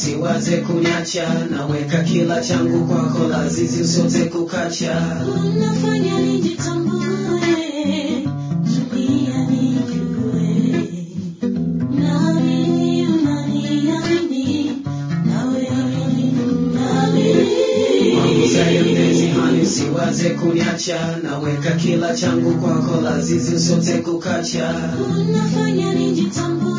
usiwaze kuniacha, naweka kila changu kwako, lazizi usiote kukacha. Unafanya nijitambue, dunia nijue. Naamini unaniamini, nawe unaniamini. Wangu zaidi mpenzi hani, usiwaze kuniacha, naweka kila changu kwako, lazizi usiote kukacha. Unafanya nijitambue,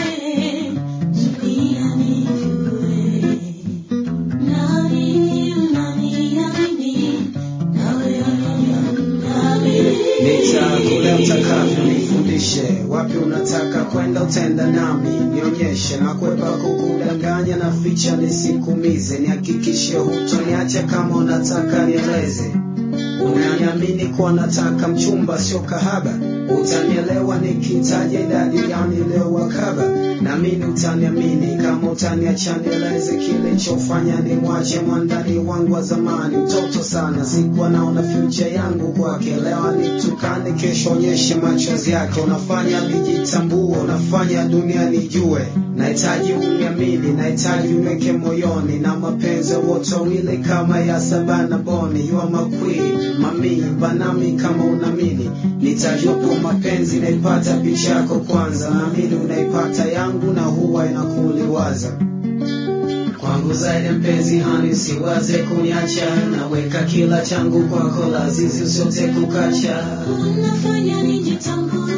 dunia nijue. Naamini unaniamini, nawe unaniamini. Nitakule utakavyo, nifundishe wapi unataka kwenda, utenda nami nionyeshe, na kwepa kukudanganya na ficha nisikumize, nihakikishe hutoniacha kama unataka nieleze unaniamini kuwa nataka mchumba sio kahaba, utanielewa nikitaja idadi ya niliowakaba, naamini utaniamini kama utaniacha nieleze kilichofanya nimwache mwandani wangu wa zamani, mtoto sana, sikuwa naona future yangu kwake, leo nitukane, kesho onyeshe machozi yake, unafanya nijitambue, unafanya dunia nijue, nahitaji uniamini, nahitaji uniweke moyoni, na mapenzi wote wawili kama ya Sabana Boni, you are my queen, mami banami kama unamini, nitajopo mapenzi naipata picha yako kwanza, naamini unaipata yangu na huwa inakuliwaza kwangu zaidi mpenzi hani, usiwaze kuniacha, naweka kila changu kwako, lazizi usiote kukacha. Unafanya nijitambue,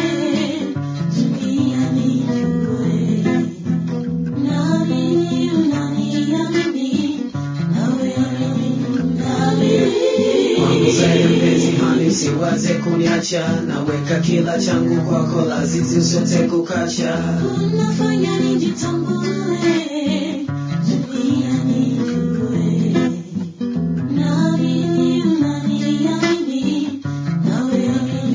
dunia nijue. Naamini unaniamini, nawe unaniamini. Kwangu zaidi mpenzi hani, usiwaze kuniacha, naweka kila changu kwako, lazizi usiote kukacha. Unafanya nijitambue, dunia nijue. Naamini unaniamini, nawe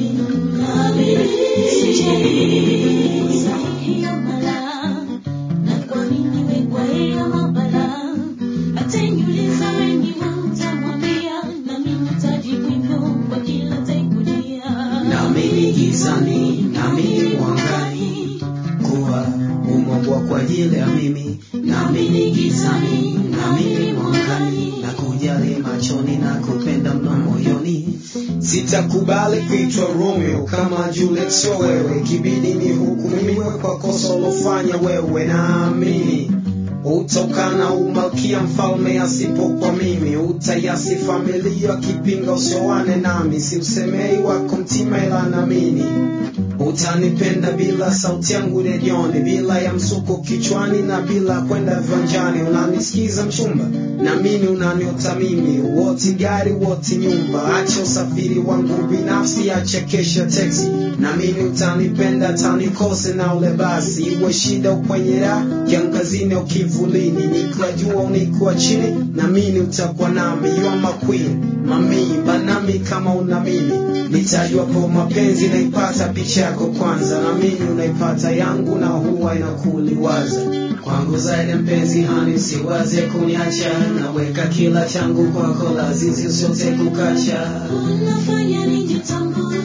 unaniamini. Sahihi ya mala, na kuamini wewe kwa hiyo mabala. Ataniuliza wengi utamwambia, nami nitajibu hivyo kwa kila atakujia. Naamini gizani, naamini mwangani, kuwa umeumbwa kwa ajili ya mimi. Naamini gizani, naamini mwangani, na kujali machoni na kupenda mno moyoni. Sitakubali kuitwa Romeo kama Juliet, sio wewe, kibidi ni hukumiwe kwa kosa ulofanya wewe. Naamini utokana umalkia mfalme asipokuwa mimi, utayasi familia kipinga usioane nami, siusemei wako mtima ila naamini utanipenda bila sauti yangu redioni, bila ya msuko kichwani na bila kwenda viwanjani. Unanisikiza mchumba, naamini unaniota mimi, woti gari woti nyumba, acha usafiri wangu binafsi, acha kesha teksi. Naamini utanipenda tanikose na ule basi, iwe shida ukwenye raha, kiangazini au kivulini, nikiwa jua au nikiwa chini, naamini utakuwa nami. You are my queen, mami banami kama unamini nitajua po mapenzi naipata picha yako kwanza, naamini unaipata yangu na huwa inakuliwaza kwangu zaidi mpenzi hani, usiwaze kuniacha, naweka kila changu kwako, lazizi usiote kukacha. Unafanya nijitambue,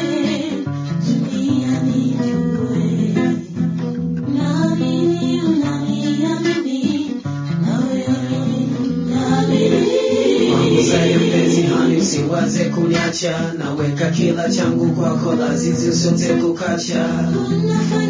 dunia nijue. Naamini unaniamini, nawe unaniamini. Kwangu zaidi mpenzi hani, usiwaze kuniacha, naweka kila changu kwako, lazizi usiote kukacha. Unafanya